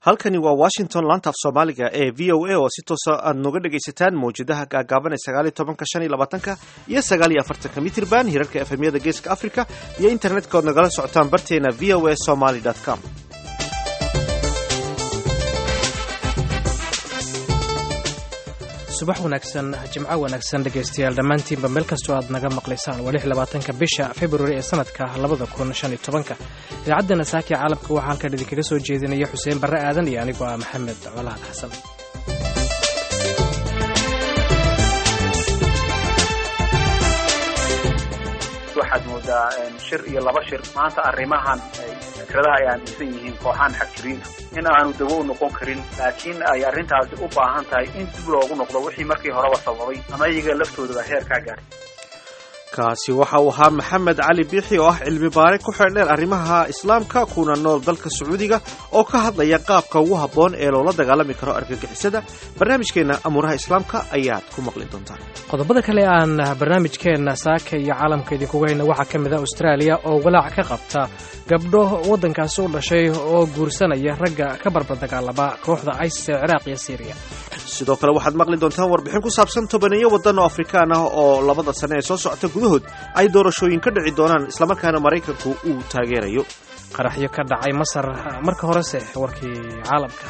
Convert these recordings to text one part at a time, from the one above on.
halkani waa washington laanta af soomaaliga ee v o a oo si toosa aad nooga dhegaysataan mawjadaha gaagaaban ee sagaaliyo tobanka shan iyo labaatanka iyo sagaaliyo afartanka mitirban hirarka efemyada geeska africa iyo internetka ood nagala socotaan barteena v o a somaly com subax wanaagsan jimco wanaagsan dhegaystayaal dhammaantiinba meel kastoo aad naga maqlaysaan waa lix labaatanka bisha februari ee sanadka labada kun shan iyo tobanka idaacadda saaki caalamka waxaa halkan idinkaga soo jeedinaya xuseen barre aadan iyo anigoo ah maxamed colaad xasan waxaad moodaa shir iyo laba shir maanta arrimahan fikradaha ay aaminsan yihiin kooxahan xagjiriintu in aanu dawo u noqon karin laakiin ay arrintaasi u baahan tahay in dib loogu noqdo wixii markii horeba sababay ama iyaga laftoodaba heerkaa gaadhay kaasi waxa uu ahaa maxamed cali biixi oo ah cilmi baare ku xeeldheer arrimaha islaamka kuna nool dalka sacuudiga oo ka hadlaya qaabka ugu habboon ee loola dagaalami karo argagixisada barnaamijkeenna amuuraha islaamka ayaad ku maqli doontaan qodobada kale aan barnaamijkeenna saaka iyo caalamka idinkuga hayna waxaa ka mid ah austraaliya oo walaac ka qabta gabdho waddankaasi u dhashay oo guursanaya ragga ka barbardagaalama kooxda isis ee ciraaq iyo siiriya sidoo kale waxaad maqli doontaan warbixin ku saabsan tobaneeyo waddan oo afrikaan ah oo labada sane ee soo socota gudahood ay doorashooyin ka dhici doonaan islamarkaana maraykanku uu taageerayo qaraxyo ka dhacay masar marka horese warkii caalamka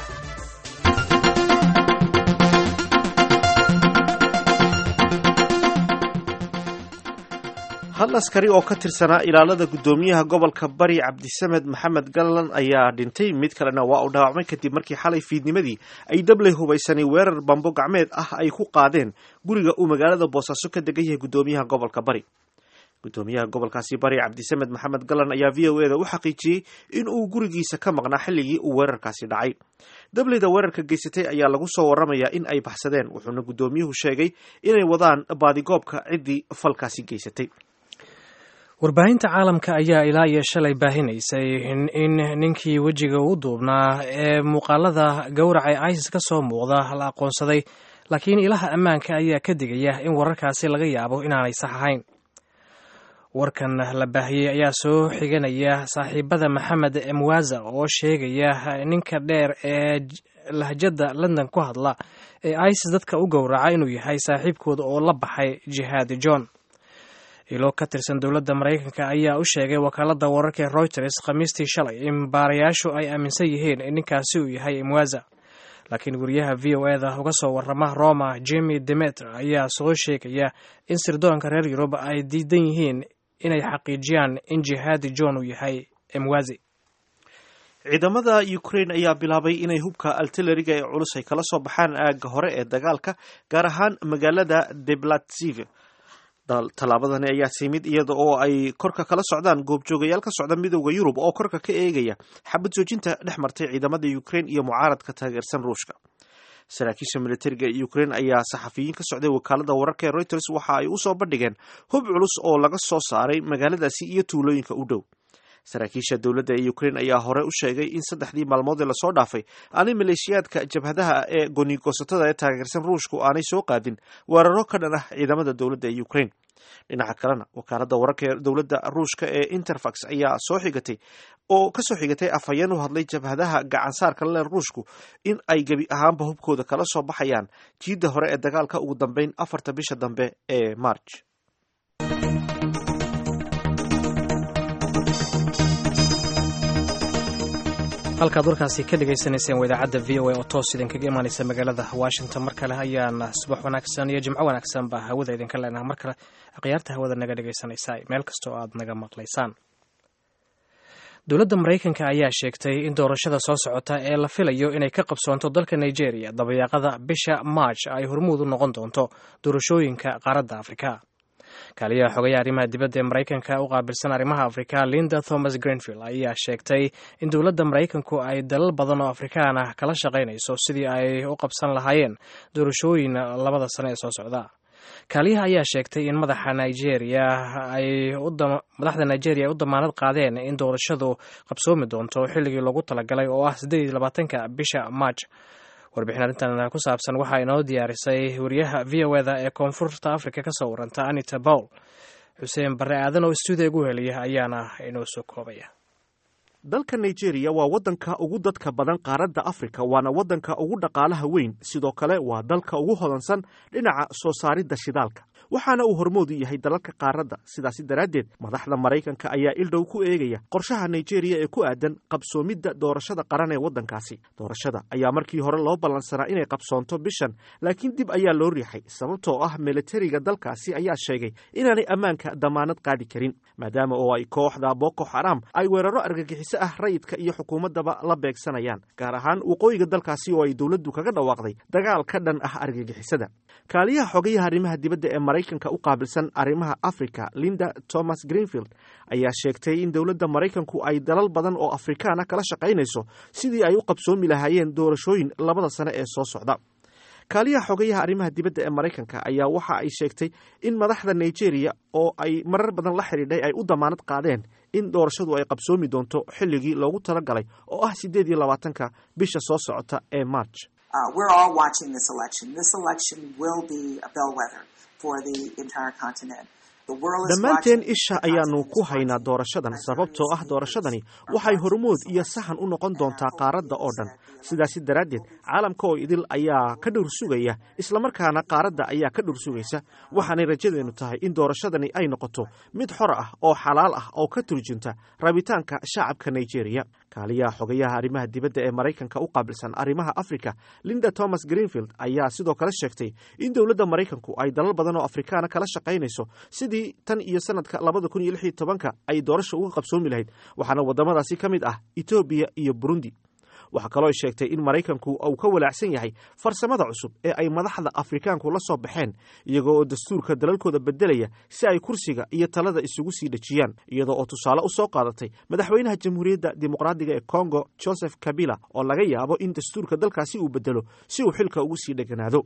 hal askari oo ka tirsanaa ilaalada guddoomiyaha gobolka bari cabdisamed maxamed gallan ayaa dhintay mid kalena waa uu dhaawacmay kadib markii xalay fiidnimadii ay dabley hubaysanay weerar bambo gacmeed ah ay ku qaadeen guriga uu magaalada boosaaso ka degan yahay guddoomiyaha gobolka bari guddoomiyaha gobolkaasi bari cabdisamed maxamed gallan ayaa v o eda u xaqiijiyey in uu gurigiisa ka maqnaa xilligii uu weerarkaasi dhacay dableyda weerarka geysatay ayaa lagu soo waramayaa in ay baxsadeen wuxuuna guddoomiyuhu sheegay inay wadaan baadigoobka ciddii falkaasi geysatay warbaahinta caalamka ayaa ilaa iyo shalay baahinaysay in ninkii wejiga u duubnaa ee muuqaalada gowraca ee isis ka soo muuqda la aqoonsaday laakiin ilaha ammaanka ayaa ka digaya in wararkaasi laga yaabo inaanay sax ahayn warkan la baahiyey ayaa soo xiganaya saaxiibada maxamed emwaza oo sheegaya ninka dheer ee lahjadda london ku hadla ee isis dadka u gowraca inuu yahay saaxiibkooda oo la baxay jihaadi john ilo ka tirsan dowladda maraykanka ayaa u sheegay wakaaladda wararka ee reuters khamiistii shalay in baarayaashu ay aaminsan yihiin in ninkaasi uu yahay imwaza laakiin wariyaha v o eda uga soo warama roma jimi demeter ayaa soo sheegaya in sirdoonka reer yurub ay diidan yihiin inay xaqiijiyaan in jihaadi john uu yahay imwazi ciidamada ukraine ayaa bilaabay inay hubka altileriga ee culus ay kala soo baxaan aagga hore ee dagaalka gaar ahaan magaalada deblatsiv tallaabadani ayaa timid iyada oo ay korka kala socdaan goobjoogayaal ka socda midooda yurub oo korka ka eegaya xabad joojinta dhex martay ciidamada ukraine iyo mucaaradka taageersan ruushka saraakiisha militariga ee ukraine ayaa saxafiyiin ka socday wakaalada wararka ee reuters waxa ay usoo bandhigeen hub culus oo laga soo saaray magaaladaasi iyo tuulooyinka u dhow saraakiisha dowladda ee ukraine ayaa hore u sheegay in saddexdii maalmood ee lasoo dhaafay aanay maleeshiyaadka jabhadaha ee goonigosatada ee taageersan ruushku aanay soo qaadin weeraro ka dhan ah ciidamada dowladda ee ukraine dhinaca kalena wakaalada wararka ee dowladda ruushka ee interfax ayaa soo xigatay oo kasoo xigatay afhayeen u hadlay jabhadaha gacansaarka le ruushku in ay gebi ahaanba hubkooda kala soo baxayaan jiidda hore ee dagaalka ugu dambeyn afarta bisha dambe ee march halkaad warkaasi ka dhagaysanayseen waa idaacadda v o a oo toos idinkaga imaanaysa magaalada washington mar kale ayaan subax wanaagsan iyo jimco wanaagsan baa hawada idinka leenaha mar kale akhyaarta hawada naga dhagaysanaysaa meel kastoo aad naga maqlaysaan dowladda maraykanka ayaa sheegtay in doorashada soo socota ee la filayo inay ka qabsoonto dalka nigeria dabayaaqada bisha march ay hormuud u noqon doonto doorashooyinka qaaradda afrika kaaliyaha xogayaha arrimaha dibadda ee maraykanka u qaabilsan arrimaha afrika linda thomas grenvill ayaa sheegtay in dowladda maraykanku ay dalal badan oo afrikaan ah kala shaqaynayso sidii ay u qabsan lahaayeen doorashooyin labada sane ee soo socda kaaliyaha ayaa sheegtay in madaxa nigeria ay madaxda nigeria ay u damaanad qaadeen in doorashadu qabsoomi doonto xilligii loogu talagalay oo ah siddeed iyo labaatanka bisha march warbixin arrintan ku saabsan waxaa inoo diyaarisay wariyaha v o eda ee koonfurta africa ka soo waranta anita bowl xuseen barre aadan oo stuudiga gu heliya ayaana inoo soo koobaya dalka nigeria waa waddanka ugu dadka badan qaaradda afrika waana waddanka ugu dhaqaalaha weyn sidoo kale waa dalka ugu hodansan dhinaca soo saaridda shidaalka waxaana uu hormood u yahay dalalka qaaradda sidaasi daraaddeed madaxda maraykanka ayaa ildhow ku eegaya qorshaha nigeria ee ku aadan qabsoomidda doorashada qaran ee waddankaasi doorashada ayaa markii hore loo ballansanaa inay qabsoonto bishan laakiin dib ayaa loo riixay sababtoo ah militariga dalkaasi ayaa sheegay inaanay ammaanka damaanad qaadi karin maadaama oo ay kooxda boko xaram ay weeraro argagixiso ah rayidka iyo xukuumaddaba la beegsanayaan gaar ahaan waqooyiga dalkaasi oo ay dowladdu kaga dhawaaqday dagaal ka dhan ah argagixisada kaaliyaha xogayaha arrimaha dibadda ee maraykanka u qaabilsan arrimaha africa linda thomas greenfield ayaa sheegtay in dowladda maraykanku ay dalal badan oo afrikaana kala shaqaynayso sidii ay u qabsoomi lahaayeen doorashooyin labada sane ee soo socda kaaliyaha xogayaha arrimaha dibadda ee maraykanka ayaa waxa ay sheegtay in madaxda nigeria oo ay marar badan la xidhiidhay ay u damaanad qaadeen in doorashadu ay qabsoomi doonto xilligii loogu talagalay oo ah siddeed iyo labaatanka bisha soo socota ee march Uh, we're all watching this election. This election will be a bellwether for the entire continent. dhammaanteen isha ayaannu ku haynaa doorashadan sababtoo ah doorashadani waxay hormood iyo sahan u noqon doontaa qaaradda oo dhan sidaasi daraaddeed caalamka oo idil ayaa ka dhowr sugaya islamarkaana qaaradda ayaa ka dhowr sugaysa waxaanay rajadeennu tahay in doorashadani ay noqoto mid xor ah oo xalaal ah oo ka turjunta rabitaanka shacabka nigeria kaaliyaha xogayaha arrimaha dibadda ee maraykanka u qaabilsan arrimaha afrika linda thomas greenfield ayaa sidoo kale sheegtay in dowladda maraykanku ay dalal badan oo afrikaana kala shaqaynayso sidii tan iyo sanadka labada kun iyo lix iyo tobanka ay doorasha uga qabsoomi lahayd waxaana waddamadaasi ka mid ah etoobiya iyo burundi waxaa kaloo sheegtay in maraykanku uu ka walaacsan yahay farsamada cusub ee ay madaxda afrikaanku la soo baxeen iyagoo oo dastuurka dalalkooda beddelaya si ay kursiga iyo talada isugu sii dhejiyaan iyadoo oo tusaale u soo qaadatay madaxweynaha jamhuuriyadda dimuqraadiga ee congo joseph kabila oo laga yaabo in dastuurka dalkaasi uu beddelo si uu xilka ugu sii dheganaado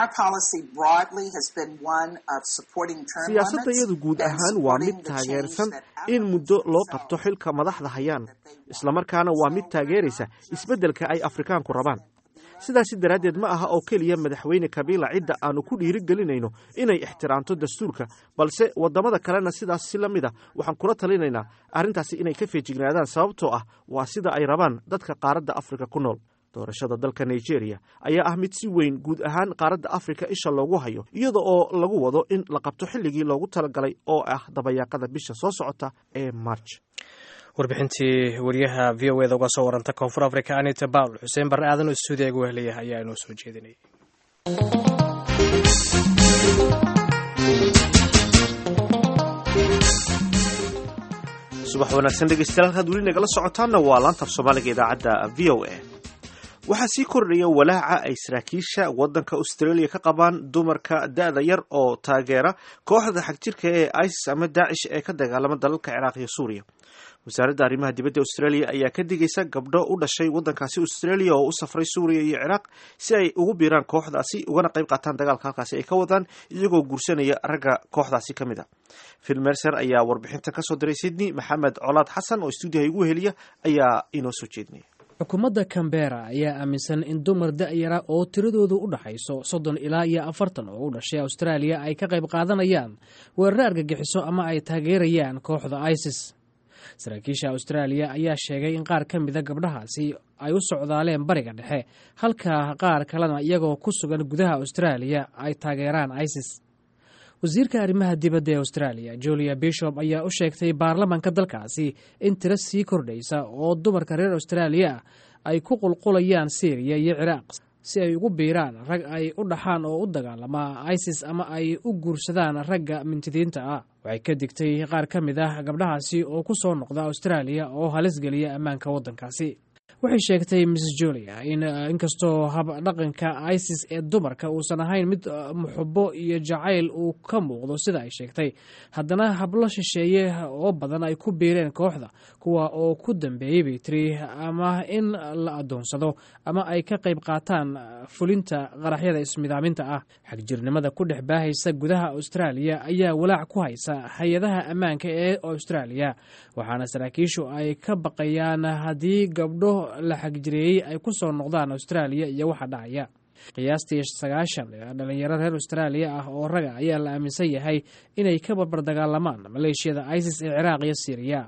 siyaasadayadu guud ahaan waa mid taageersan in muddo loo qabto xilka madaxda hayaan islamarkaana waa mid taageeraysa isbeddelka ay afrikaanku rabaan sidaasi daraaddeed ma aha oo keliya madaxweyne kabila cidda aanu ku dhiirigelinayno inay ixtiraamto dastuurka balse waddamada kalena sidaas si la mid a waxaan kula talinaynaa arrintaasi inay ka feejignaadaan sababtoo ah waa sida ay rabaan dadka qaaradda afrika ku nool doorashada dalka nigeria ayaa ah mid si weyn guud ahaan qaaradda afrika isha loogu hayo iyada oo lagu wado in la qabto xilligii loogu talagalay oo ah dabayaaqada bisha soo socota ee march warbixintii wariyaha v o eda uga soo waranta koonfur africa anita bawl xuseen barre aadan oo stuudiga gu helaya ayaa inoo soo jeedinayay subax wanaagsan dhegeystayaal halkaad weli nagala socotaanna waa laantab soomaaliga idaacadda v o a waxaa sii kordhaya walaaca ay saraakiisha waddanka australia ka qabaan dumarka da-da yar oo taageera kooxda xagjirka ee isis ama daacish ee ka dagaalama dalalka ciraaq iyo suuriya wasaaradda arrimaha dibadda australia ayaa ka digaysa gabdho u dhashay waddankaasi australia oo u safray suuriya iyo ciraaq si ay ugu biiraan kooxdaasi ugana qayb qaataan dagaalka halkaasi ay ka wadaan iyagoo guursanaya ragga kooxdaasi ka mid a phil mercer ayaa warbixintan ka soo diray sydney maxamed colaad xasan oo stuudiyaha igu heliya ayaa inoo soo jeedinaya xukuumadda cambera ayaa aaminsan in dumar da-yara oo tiradoodu u dhaxayso soddon ilaa iyo afartan oo u dhashay austraaliya ay ka qayb qaadanayaan weeraro argagixiso ama ay taageerayaan kooxda isis saraakiisha austraaliya ayaa sheegay in qaar ka mida gabdhahaasi ay u socdaaleen bariga dhexe halka qaar kalena iyagoo ku sugan gudaha austraaliya ay taageeraan isis wasiirka arrimaha dibadda ee australia julia bishop ayaa u sheegtay baarlamanka dalkaasi in tiro sii kordhaysa oo dumarka reer austraaliya ah ay ku qulqulayaan syriya iyo ciraaq si ay ugu biiraan rag ay u dhaxaan oo u dagaalama isis ama ay u guursadaan ragga mintidiinta ah waxay ka digtay qaar ka mid ah gabdhahaasi oo ku soo noqda austraaliya oo halis geliya ammaanka waddankaasi waxay sheegtay mrs julia in inkastoo habdhaqanka isis ee dumarka uusan ahayn mid muxubo iyo jacayl uu ka muuqdo sida ay sheegtay haddana hablo shisheeye oo badan ay ku biireen kooxda kuwa oo ku dambeeyey bay tiri ama in la adoonsado ama ay ka qayb qaataan fulinta qaraxyada ismidaaminta ah xagjirnimada ku dhex baahaysa gudaha austraaliya ayaa walaac ku haysa hay-adaha ammaanka ee austraaliya waxaana saraakiishu ay ka baqayaan haddii gabdho la xagjireeyey ay ku soo noqdaan austraaliya iyo waxa dhacaya qiyaastii sagaashan dhalinyaro reer austraaliya ah oo raga ayaa la aaminsan yahay inay ka barbar dagaalamaan maleeshiyada isis ee ciraaq iyo syriya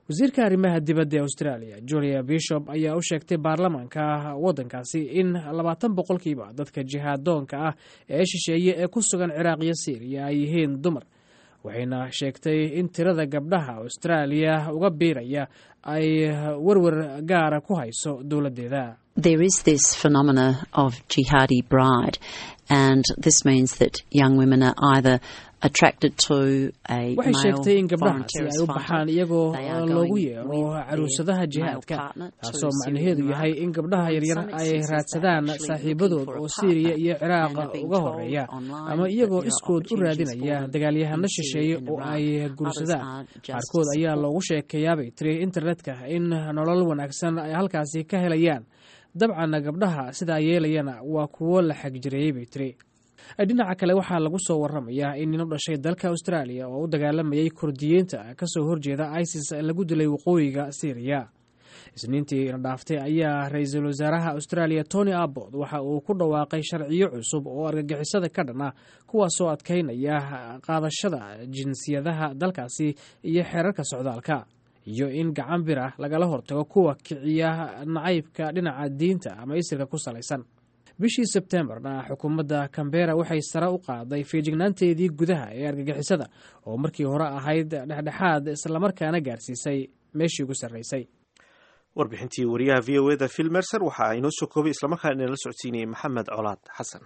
wasiirka arrimaha dibadda ee australia julia bishop ayaa u sheegtay baarlamaanka waddankaasi in labaatan boqolkiiba dadka jihaadoonka ah ee shisheeye ee ku sugan ciraaq iyo syriya ay yihiin dumar waxayna sheegtay in tirada gabdhaha austraaliya uga biiraya ay werwer gaara ku hayso dowladdeeda There is this phenomena of jihadi bride, and this means that young women are either attracted to a waxay male sheegtay in foreign gabdhahaasi ay terrorist u fighter. baxaan iyagoo They are loogu going yeero with their caruusadaha male jihaadka partner to taasoo Syria macnaheedu and yahay Iraq. in gabdhaha And in yaryar some ay instances raadsadaan they're actually saaxiibadood looking oo for a syriya partner iyo ciraaq and have been uga told horeeya online ama that iyagoo there are iskood u opportunities raadinaya for them dagaalyahano in shisheeye Syria and oo Iraq. ay Others guursadaan are just qaarkood ayaa support. loogu sheekeeyaabay tiri internetka in nolol wanaagsan ay halkaasi ka helayaan dabcanna gabdhaha sidaa yeelayana waa kuwo la xagjireeyey bay tiri dhinaca kale waxaa lagu soo waramayaa in nin u dhashay dalka australia oo u dagaalamayay kurdiyiinta kasoo horjeeda isis lagu dilay waqooyiga syriya isniintii na dhaaftay ayaa ra-iisul wasaaraha australia tony abbot waxa uu ku dhawaaqay sharciyo cusub oo argagixisada ka dhan ah kuwaasoo adkaynaya qaadashada jinsiyadaha dalkaasi iyo xeerarka socdaalka iyo in gacan bir ah lagala hortago kuwa kiciya nacaybka dhinaca diinta ama isirka ku salaysan bishii sebtembarna xukuumadda cambera waxay sare u qaaday feejignaanteedii gudaha ee argagixisada oo markii hore ahayd dhexdhexaad islamarkaana gaarsiisay meeshii ugu sarraysay warbixintii wariyaha v o eda phil mercer waxa inoo soo koobay islamarkaana inala socodsiinayay maxamed colaad xasan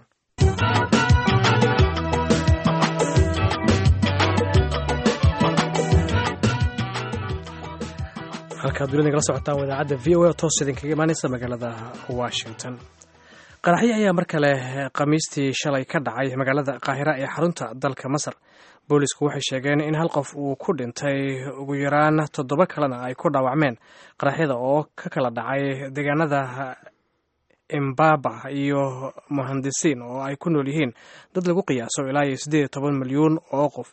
halkaad dunida nagala socotaan wadaacadda v o a oo toos idinkaga imaanaysa magaalada washington qaraxyo ayaa mar kale khamiistii shalay ka dhacay magaalada qaahira ee xarunta dalka masar boolisku waxay sheegeen in hal qof uu ku dhintay ugu yaraan toddoba kalena ay ku dhaawacmeen qaraxyada oo ka kala dhacay deegaanada imbaba iyo muhandisiin oo ay ku nool yihiin dad lagu qiyaaso ilaa iyo siddeed iyo toban milyuun oo qof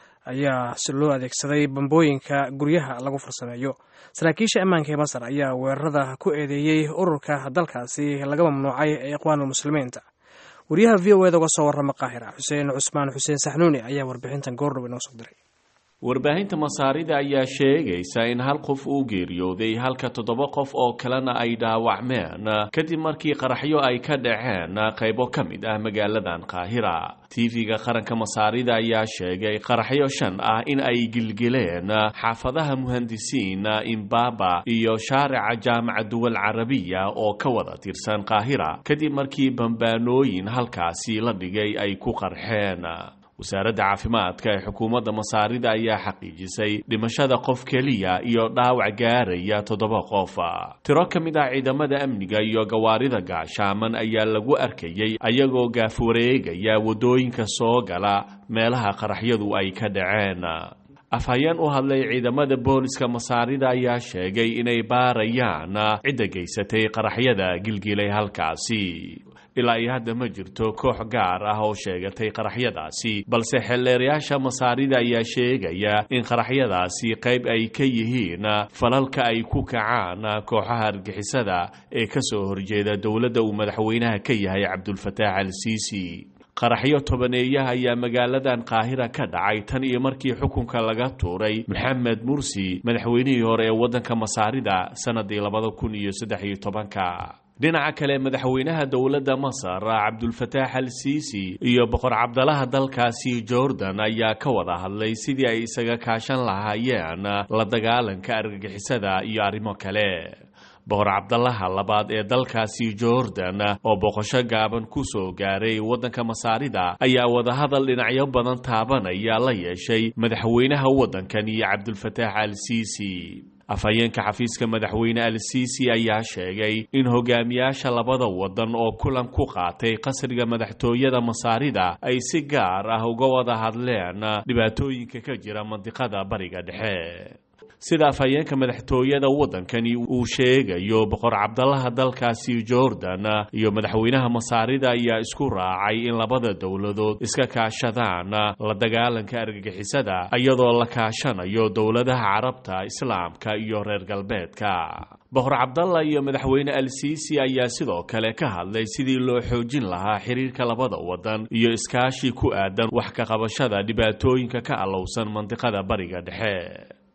ayaa si loo adeegsaday bambooyinka guryaha lagu farsameeyo saraakiisha ammaanka ee masar ayaa weerarada ku eedeeyey ururka dalkaasi laga mamnuucay ee iqwaanul muslimiinta wariyaha v o eda uga soo warrama qaahira xuseen cusmaan xuseen saxnuuni ayaa warbixintan goordhow inoo soo diray warbaahinta masaarida ayaa sheegaysa in hal qof uu geeriyooday halka toddoba qof oo kalena ay dhaawacmeen kadib markii qaraxyo ay ka dhaceen qaybo ka mid ah magaaladan qaahira tv-ga qaranka masaarida ayaa sheegay qaraxyo shan ah in ay gilgileen xaafadaha muhandisiin imbaba iyo shaarica jaamaca duwal carabiya oo ka wada tirsan qaahira kadib markii bambaanooyin halkaasi la dhigay ay ku qarxeen wasaaradda caafimaadka ee xukuumadda masaarida ayaa xaqiijisay dhimashada qof keliya iyo dhaawac gaaraya toddoba qof tiro ka mid ah ciidamada amniga iyo gawaarida gaashaaman ayaa lagu arkayey ayagoo gaafwareegaya waddooyinka soo gala meelaha qaraxyadu ay ka dhaceen afhayeen u hadlay ciidamada booliska masaarida ayaa sheegay inay baarayaan cidda geysatay qaraxyada gilgilay halkaasi ilaa iyo hadda ma jirto koox gaar ah oo sheegatay qaraxyadaasi balse xeelleerayaasha masaarida ayaa sheegaya in qaraxyadaasi qayb ay ka yihiin falalka ay ku kacaan kooxaha argixisada ee ka soo horjeeda dowladda uu madaxweynaha ka yahay cabdulfataax al siisi qaraxyo tobaneeyaha ayaa magaaladan qaahira ka dhacay tan iyo markii xukunka laga tuuray maxamed mursi madaxweynihii hore ee waddanka masaarida sannadii labada kun iyo saddex iyo tobanka dhinaca kale madaxweynaha dowladda masar cabdulfataax al siisi iyo boqor cabdalaha dalkaasi jordan ayaa ka wada hadlay sidii ay isaga kaashan lahaayeen la dagaalanka argagixisada iyo arrimo kale boqor cabdalaha labaad ee dalkaasi jordan oo boqosho gaaban ku soo gaaray waddanka masaarida ayaa wadahadal dhinacyo badan taabanaya la yeeshay madaxweynaha waddankan iyo cabdulfataax al siisi afhayeenka xafiiska madaxweyne al siisi ayaa sheegay in hogaamiyaasha labada waddan oo kulan ku qaatay qasriga madaxtooyada masaarida ay si gaar ah uga wada hadleen dhibaatooyinka ka jira mandiqada bariga dhexe sida afhayeenka madaxtooyada waddankani uu sheegayo boqor cabdalaha dalkaasi jordan iyo madaxweynaha masaarida ayaa isku raacay in labada dowladood iska kaashadaan la dagaalanka argagixisada iyadoo la kaashanayo dowladaha carabta islaamka iyo reer galbeedka boqor cabdalla iyo madaxweyne al siisi ayaa sidoo kale ka hadlay sidii loo xoojin lahaa xiriirka labada waddan iyo iskaashi ku aadan wax ka qabashada dhibaatooyinka ka allowsan mandiqada bariga dhexe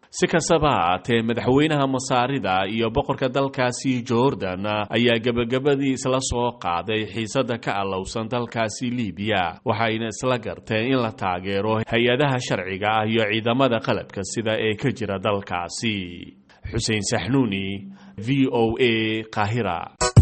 si kastaba haatee madaxweynaha masaarida iyo boqorka dalkaasi jordan ayaa gebagabadii isla soo qaaday xiisada ka allowsan dalkaasi libiya waxayna isla garteen in la taageero hay-adaha sharciga ah iyo ciidamada qalabka sida ee ka jira dalkaasi xuseen saxnuuni v o a qaahira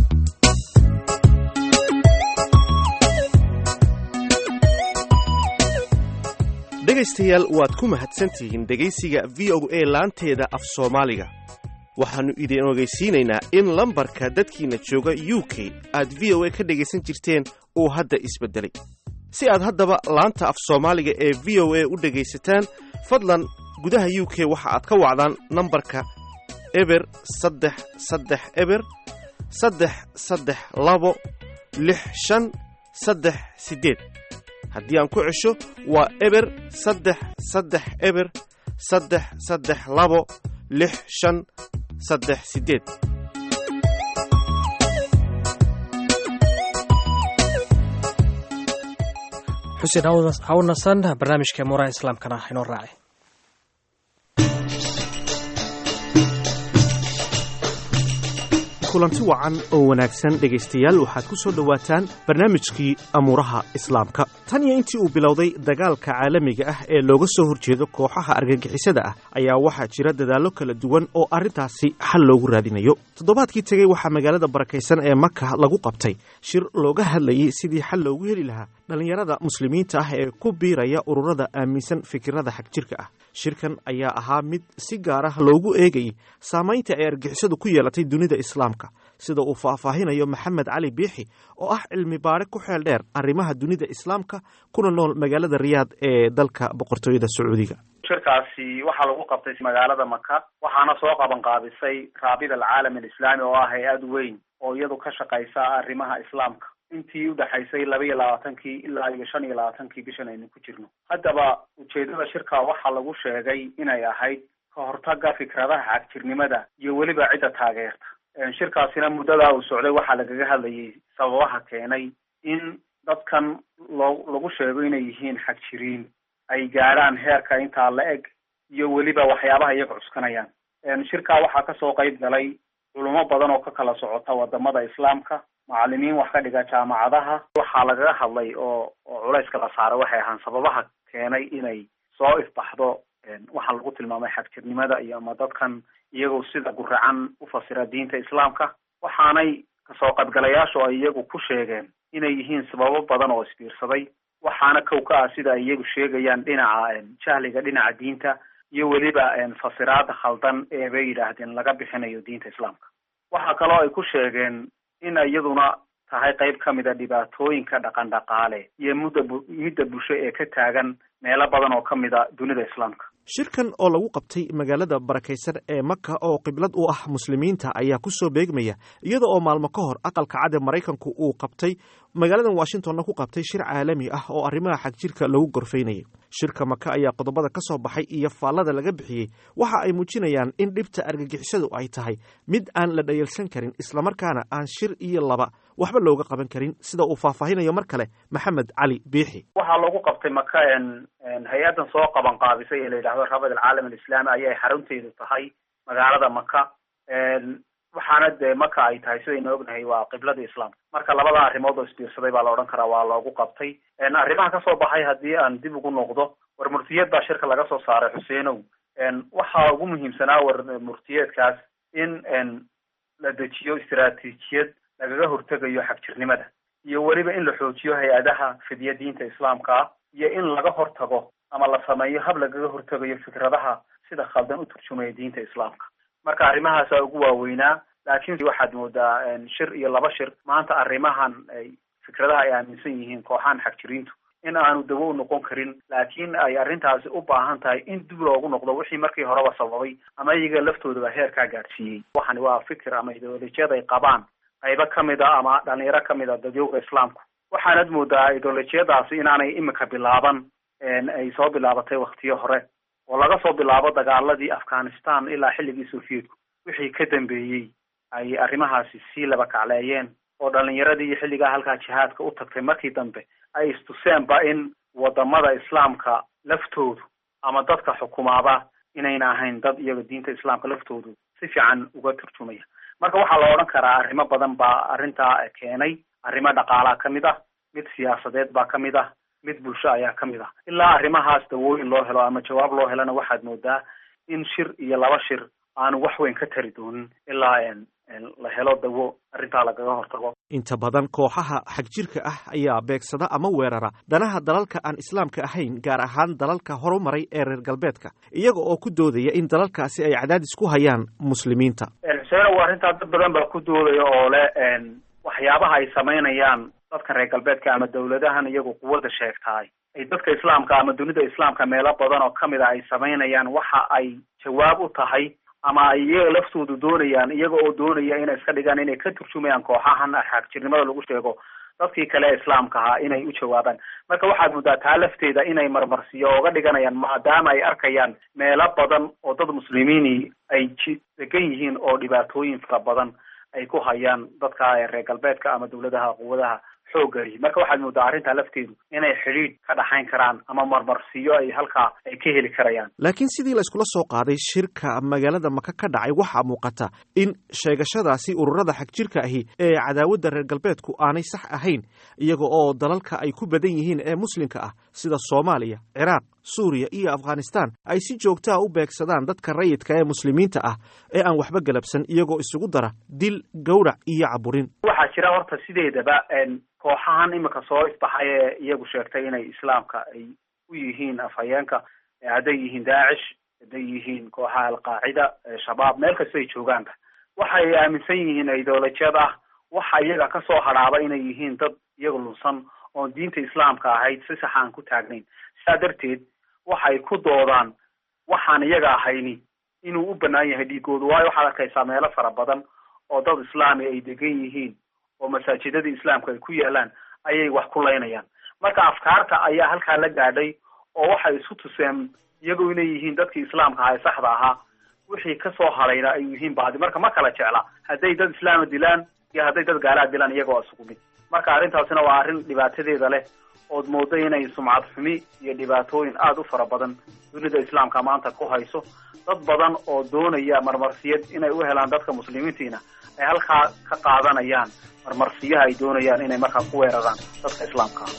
dhegaystayaal waad ku mahadsantihiin dhegaysiga v o a laanteeda af soomaaliga waxaannu idin ogeysiinaynaa in lambarka dadkiina jooga u k aad v o a ka dhegaysan jirteen uu hadda isbeddelay si aad haddaba laanta af soomaaliga ee v o a u dhegaysataan fadlan gudaha u k waxa aad ka wacdaan nambarka eber saddex saddex eber saddex saddex labo lix shan saddex siddeed haddii aan ku cesho waa eber saddex saddex eber saddex saddex labo lix shan saddex siddeed xuseen ha u nasan barnaamijka muuraha islaamkana inoo raacay kulanti wacan oo wanaagsan dhegaystayaal waxaad ku soo dhowaataan barnaamijkii amuuraha islaamka tan iyo intii uu bilowday dagaalka caalamiga ah ee looga soo horjeedo kooxaha argagixisada ah ayaa waxaa jira dadaallo kala duwan oo arrintaasi xal loogu raadinayo toddobaadkii tegey waxaa magaalada barakaysan ee maka lagu qabtay shir looga hadlayay sidii xal loogu heli lahaa dhallinyarada muslimiinta ah ee ku biiraya ururada aaminsan fikirada xagjirka ah shirkan ayaa ahaa mid si gaar ah loogu eegayay saamaynta ay argixisadu ku yeelatay dunida islaamka sida uu faahfaahinayo maxamed cali biixi oo ah cilmi baare ku xeel dheer arrimaha dunida islaamka kuna nool magaalada riyaad ee dalka boqortooyada sacuudiga shirkaasi waxaa lagu qabtay magaalada maka waxaana soo qaban qaabisay raabida alcaalam alislaami oo ah hay-ad weyn oo iyadu ka shaqaysa arrimaha islaamka intii udhexaysay laba iyo labaatankii ilaa iyo shan iyo labaatankii bishan aynu ku jirno haddaba ujeedada shirka waxaa lagu sheegay inay ahayd ka hortaga fikradaha xagjirnimada iyo weliba cidda taageerta shirkaasina muddadaa uu socday waxaa lagaga hadlayay sababaha keenay in dadkan loo lagu sheego inay yihiin xagjiriin ay gaadhaan heerka intaa la eg iyo weliba waxyaabaha iyaga cuskanayaan shirkaa waxaa kasoo qayb galay culumo badan oo ka kala socota wadamada islaamka macalimiin wax ka dhiga jaamacadaha waxaa lagaga hadlay oo oo culayska la saaray waxay ahaan sababaha keenay inay soo ifbaxdo waxaa lagu tilmaamay xagjirnimada iyo ama dadkan iyagoo sida guracan u fasira diinta islaamka waxaanay kasoo qaybgalayaashu ay iyagu ku sheegeen inay yihiin sababo badan oo isbiirsaday waxaana kow ka ah sida ay iyagu sheegayaan dhinaca jahliga dhinaca diinta iyo weliba fasiraada khaldan ee bay yidhaahdeen laga bixinayo diinta islaamka waxaa kaloo ay ku sheegeen in iyaduna tahay qayb ka mid a dhibaatooyinka dhaqan dhaqaale iyo mudda midda bulsho ee ka taagan meelo badan oo ka mid a dunida islaamka shirkan oo lagu qabtay magaalada barakaysan ee maka oo qiblad u ah muslimiinta ayaa ku soo beegmaya iyada oo maalmo ka hor aqalka cad ee maraykanku uu qabtay magaaladan washingtonna ku qabtay shir caalami ah oo arrimaha xagjirka lagu gorfaynayay shirka maka ayaa qodobada ka soo baxay iyo faallada laga bixiyey waxa ay muujinayaan in dhibta argagixisadu ay tahay mid aan la dhayalsan karin islamarkaana aan shir iyo laba waxba looga qaban karin sida uu faahfaahinayo mar kale maxamed cali biixi waxaa lagu qabtay maka hay-addan soo qaban qaabisay ee la yidhahdo rabad alcaalam alislaami ayay xarunteedu tahay magaalada maka waxaana dee maka ay tahay sidaynu ognahay waa qiblada islaamka marka labada arrimood oo isbiirsaday baa la odhan karaa waa loogu qabtay arrimaha kasoo baxay haddii aan dib ugu noqdo war murtiyad baa shirka laga soo saaray xuseenow waxaa ugu muhiimsanaa war murtiyeedkaas in la dejiyo istaraatiijiyad lagaga hortegayo xagjirnimada iyo weliba in la xoojiyo hay-adaha fidya diinta islaamka ah iyo in laga hortago ama la sameeyo hab lagaga hortegayo fikradaha sida khaldan u turjumaya diinta islaamka marka arrimahaasaa ugu waaweynaa laakiin waxaad moodaa shir iyo laba shir maanta arrimahan ay fikradaha ay aaminsan yihiin kooxahan xagjiriintu in aanu dawo u noqon karin laakiin ay arrintaasi u baahan tahay in dib loogu noqdo wixii markii horeba sababay ama iyaga laftoodaba heerkaa gaadhsiiyey waxani waa fikir ama ideolojiyad ay qabaan qaybo kamid a ama dhalinyaro kamid a dadyowga islaamku waxaanad moodaa ideolojiyadaasi inaanay imika bilaaban ay soo bilaabatay waktiyo hore oo laga soo bilaabo dagaaladii afghanistan ilaa xilligii sovietku wixii ka dambeeyey ay arrimahaasi sii laba kacleeyeen oo dhalinyaradii iyo xilligaa halkaa jihaadka u tagtay markii dambe ay istuseenba in wadamada islaamka laftoodu ama dadka xukumaaba inayna ahayn dad iyaga diinta islaamka laftoodu si fiican uga turjumaya marka waxaa la odhan karaa arrimo badan baa arrintaa keenay arrimo dhaqaalaa ka mid ah mid siyaasadeed baa ka mid ah mid bulsho ayaa ka mid ah ilaa arrimahaas dawooyin loo helo ama jawaab loo helana waxaad moodaa in shir iyo laba shir aanu wax weyn ka tari doonin ilaa la helo dawo arrintaa lagaga hortago inta badan kooxaha xagjirka ah ayaa beegsada ama weerara danaha dalalka aan islaamka ahayn gaar ahaan dalalka horumaray ee reer galbeedka iyaga oo ku doodaya in dalalkaasi ay cadaadis ku hayaan muslimiinta xuseenow arrintaa dad badan baa ku doodaya oo le waxyaabaha ay samaynayaan dadka reer galbeedka ama dawladahan iyagu quwadda sheegtaay ay dadka islaamka ama dunida islaamka meelo badan oo kamid a ay samaynayaan waxa ay jawaab u tahay ama ay iyaga laftoodu doonayaan iyaga oo doonaya inay iska dhigaan inay ka turjumayaan kooxahan xaagjirnimada lagu sheego dadkii kale ee islaamka ahaa inay u jawaabaan marka waxaad muddaa taa lafteeda inay marmarsiyo ooga dhiganayaan maadaama ay arkayaan meelo badan oo dad muslimiini ay ji degan yihiin oo dhibaatooyin fara badan ay ku hayaan dadka reer galbeedka ama dawladaha quwadaha xoogari marka waxaad moodaa arrintaa lafteedu inay xidhiidh ka dhaxayn karaan ama marmarsiyo ay halkaa ay ka heli karayaan laakiin sidii la iskula soo qaaday shirka magaalada maka ka dhacay waxaa muuqata in sheegashadaasi ururada xagjirka ahi ee cadaawadda reer galbeedku aanay sax ahayn iyaga oo dalalka ay ku badan yihiin ee muslimka ah sida soomaaliya ciraaq suuriya iyo afghanistan ay si joogtaa u beegsadaan dadka rayidka ee muslimiinta ah ee aan waxba galabsan iyagoo isugu dara dil gowrac iyo caburin waxaa jira horta sideedaba kooxahan imika soo isbaxay ee iyagu sheegtay inay islaamka ay u yihiin afhayeenka hadday yihiin daacish hadday yihiin kooxaha alqaacida shabaab meel kasta ay joogaanba waxay aaminsan yihiin ideolojiyad ah waxa iyaga kasoo hadhaaba inay yihiin dad iyaga lunsan oon diinta islaamka ahayd si sax aan ku taagnayn sidaa darteed waxay ku doodaan waxaan iyaga ahayni inuu u banaan yahay dhiigoodu waayo waxaad arkaysaa meelo fara badan oo dad islaami ay degan yihiin oo masaajidadii islaamka ay ku yaalaan ayay wax ku laynayaan marka afkaarta ayaa halkaa la gaadhay oo waxay isu tuseen iyagoo inay yihiin dadkii islaamka ahaa ee saxda ahaa wixii kasoo hadhayna ay yihiin baadi marka ma kala jecla hadday dad islaama dilaan iyo hadday dad gaalaa dilaan iyagoo isugu mid marka arrintaasina waa arrin dhibaatadeeda leh ood moodo inay sumcad xumi iyo dhibaatooyin aada u fara badan dunida islaamka maanta ku hayso dad badan oo doonaya marmarsiyad inay u helaan dadka muslimiintiina ay halkaa ka qaadanayaan marmarsiyaha ay doonayaan inay markaa ku weeraraan dadka islaamka ah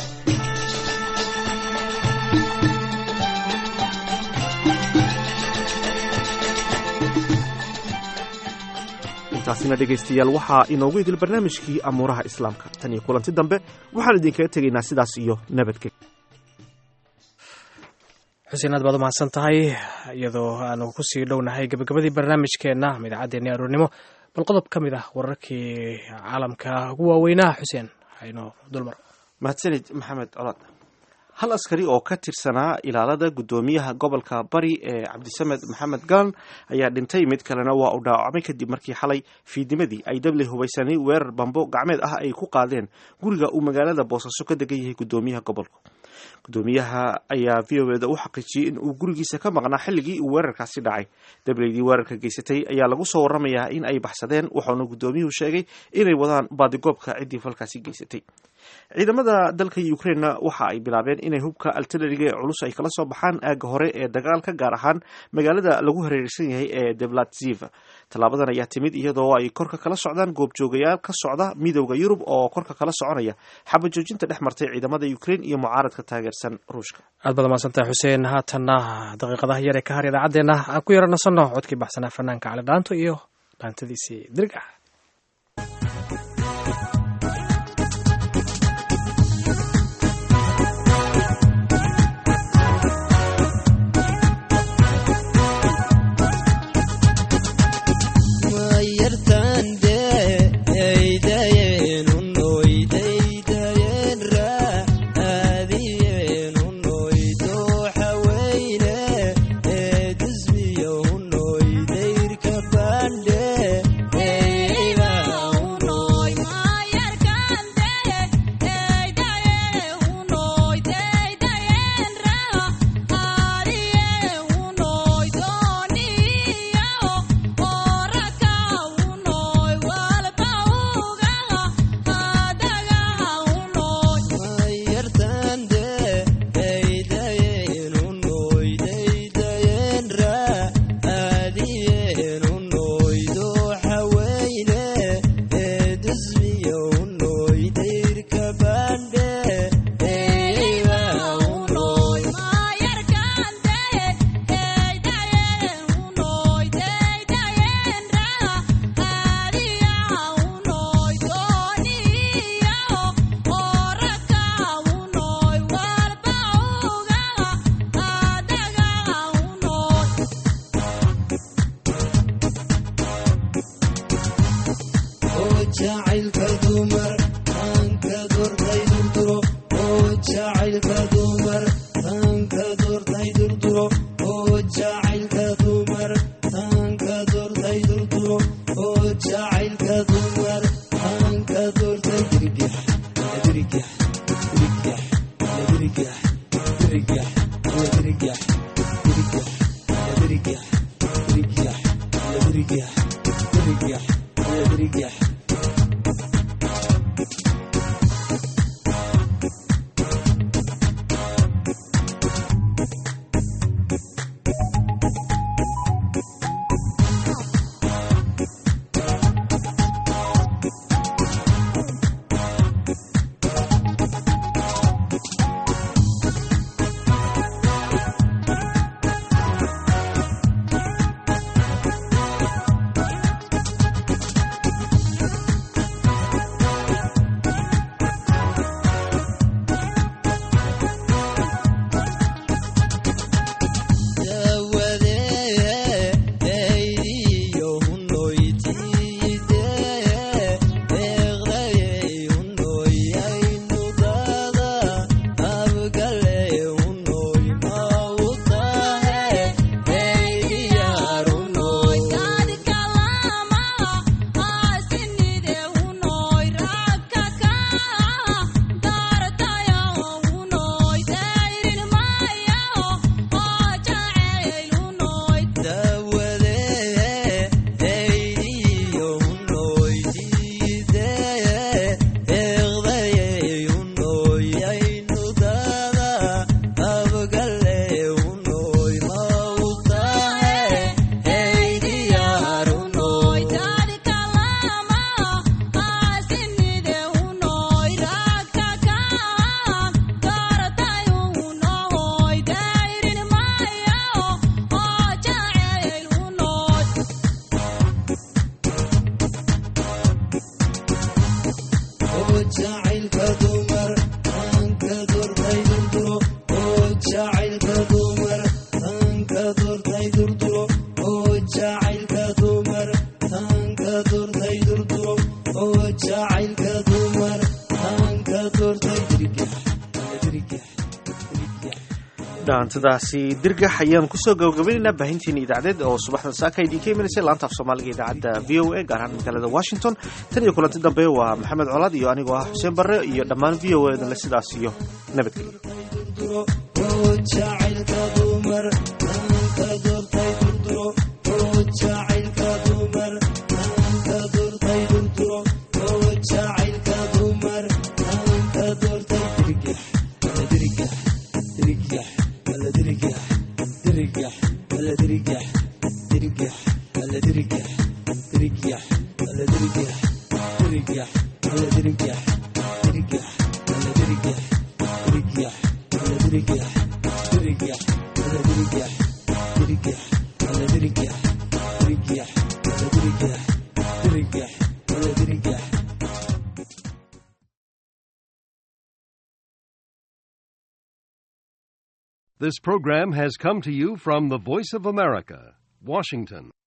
intaasina dhegaystayaal waxaa inoogu idil barnaamijkii amuuraha islaamka tan iyo kulanti dambe waxaan idinkaga tegaynaa sidaas iyo nabadgely xuseen aad baad u mahadsan tahay iyadoo aanu kusii dhownahay gabagabadii barnaamijkeenna ama idaacaddeenii aroornimo bal qodob ka mid ah wararkii caalamka ugu waaweynaa xuseen haynoo dulmar mahadsanid maxamed colaad hal askari oo ka tirsanaa ilaalada guddoomiyaha gobolka bari ee cabdisamed maxamed galan ayaa dhintay mid kalena waa uu dhaawacmay kadib markii xalay fiidnimadii ay dable hubaysanay weerar bambo gacmeed ah ay ku qaadeen guriga uu magaalada boosaaso ka degan yahay guddoomiyaha gobolka guddoomiyaha ayaa v o eda u xaqiijiyey in uu gurigiisa ka maqnaa xilligii uu weerarkaasi dhacay dableydii weerarka geysatay ayaa lagu soo waramayaa in ay baxsadeen wuxuuna guddoomiyuhu sheegay inay wadaan baadigoobka ciddii falkaasi geysatay ciidamada dalka ukrainena waxa ay bilaabeen inay hubka altilariga ee culus ay kala soo baxaan aagga hore ee dagaalka gaar ahaan magaalada lagu hareereysan yahay ee deblatziv tallaabadan ayaa timid iyadoo ay korka kala socdaan goobjoogayaal ka socda midowda yurub oo korka kala soconaya xabajoojinta dhex martay ciidamada ukrain iyo mucaaradka taageersan ruushka aad baad mahadsantahay xuseen haatanna daqiiqadaha yar ee ka har idaacaddeenna aan ku yara nasanno codkii baxsanaa fanaanka cali dhaanto iyo dhaantadiisii dirgax Hey jacaylka dumar taanka doortay durduro oo jacaylka dumar taanka doortay dirgax dirgax dirgax dirgax dirgax dirgax dirgax dirgax dirgax dirgax dirgax dirgax jacaylka dumar taanka doortay durduro oo jacaylka dumar taanka doortay durduro oo jacaylka dumar taanka doortay durduro oo jacaylka dumar taanka doortay dirgax dirgax dhaantadaasi dirgax ayaan kusoo gabagabaynaynaa baahintiina idaacadeed oo subaxdan saaka idinka imanaysay laanta af soomaaliga idaacadda v o a gaar ahaan magaalada washington tan iyo kulanti dambe waa maxamed colaad iyo anigoo ah xuseen barre iyo dhammaan v o edanle sidaas iyo nabadgelyo durduro oo jacaylka dumar taanka doortay durduro oo jacaylka dumar taanka doortay durduro oo jacaylka dumar taanka doortay dirgax ala dirgax dirgax ala dirgax dirgax ala dirgax dirgax ala dirgax dirgax ala dirgax dirgax ala dirgax dirgax ala dirgax dirgax ala dirgax dirgax ala dirgax dirgax ala dirgax dirgax ala dirgax dirgax ala dirgax This program has come to you from the Voice of America, Washington.